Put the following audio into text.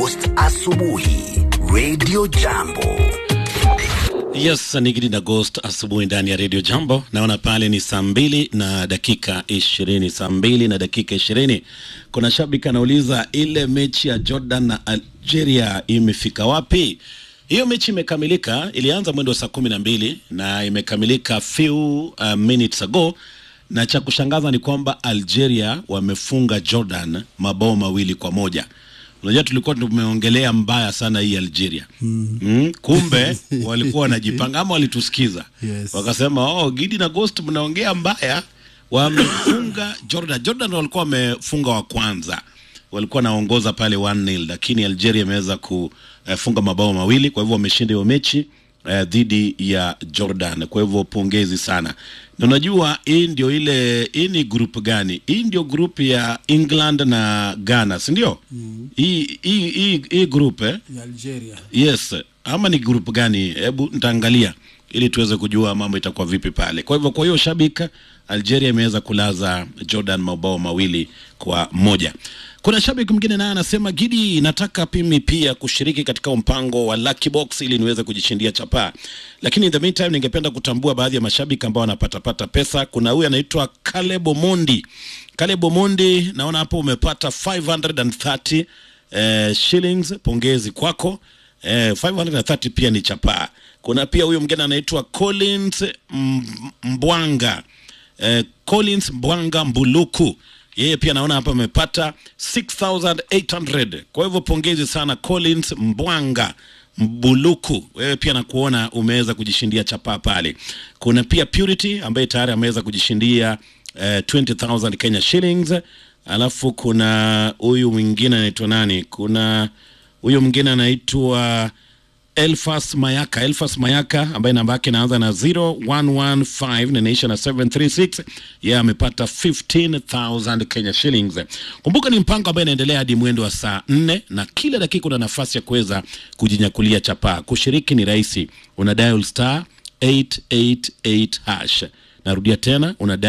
Ghost asubuhi Radio Jambo. Yes, Nigidi na Ghost asubuhi ndani ya Radio Jambo. Naona pale ni saa mbili na dakika ishirini, saa mbili na dakika ishirini. Kuna shabiki anauliza ile mechi ya Jordan na Algeria imefika wapi? Hiyo mechi imekamilika, ilianza mwendo wa saa kumi na mbili na imekamilika few uh, minutes ago, na cha kushangaza ni kwamba Algeria wamefunga Jordan mabao mawili kwa moja. Unajua tulikuwa tumeongelea mbaya sana hii Algeria mm. Mm, kumbe walikuwa wanajipanga ama walitusikiza Yes. wakasema, oh, Gidi na Ghost mnaongea mbaya. Wamefunga Jordan. Jordan walikuwa wamefunga wa kwanza, walikuwa wanaongoza pale 1-0 lakini Algeria imeweza kufunga mabao mawili, kwa hivyo wameshinda hiyo mechi eh, dhidi ya Jordan. Kwa hivyo pongezi sana. Na unajua hii ndio ile, hii ni group gani? Hii ndio group ya England na Ghana, si ndio? Hii hii hii hii group eh? ya Algeria. Yes, ama ni group gani? Hebu nitaangalia ili tuweze kujua mambo itakuwa vipi pale. Kwa hivyo, kwa hiyo shabika, Algeria imeweza kulaza Jordan mabao mawili kwa moja. Kuna shabiki mwingine naye anasema Gidi, nataka pimi pia kushiriki katika mpango wa Lucky Box ili niweze kujishindia chapaa, lakini in the meantime ningependa kutambua baadhi ya mashabiki ambao wanapatapata pesa. Kuna huyu anaitwa Caleb Omondi. Caleb Omondi, naona hapo umepata 530 eh, shillings. Pongezi kwako. Eh, 530 pia ni chapaa. Kuna pia huyo mgeni anaitwa Collins M- Mbwanga eh, Collins Mbwanga Mbuluku, yeye pia naona hapa amepata 6800 kwa hivyo pongezi sana Collins Mbwanga Mbuluku, wewe pia nakuona umeweza kujishindia chapaa pale. Kuna pia Purity ambaye tayari ameweza kujishindia eh, 20000 Kenya shillings, alafu kuna huyu mwingine anaitwa nani? Kuna huyu mwingine anaitwa Elfas Mayaka, Elfas Mayaka ambaye namba yake inaanza na 0115 na inaisha na 736. Yeye amepata 15000 Kenya shillings. Kumbuka ni mpango ambao inaendelea hadi mwendo wa saa 4 na kila dakika una nafasi ya kuweza kujinyakulia chapaa. Kushiriki ni rahisi, una dial star 888 hash. Narudia tena, una dial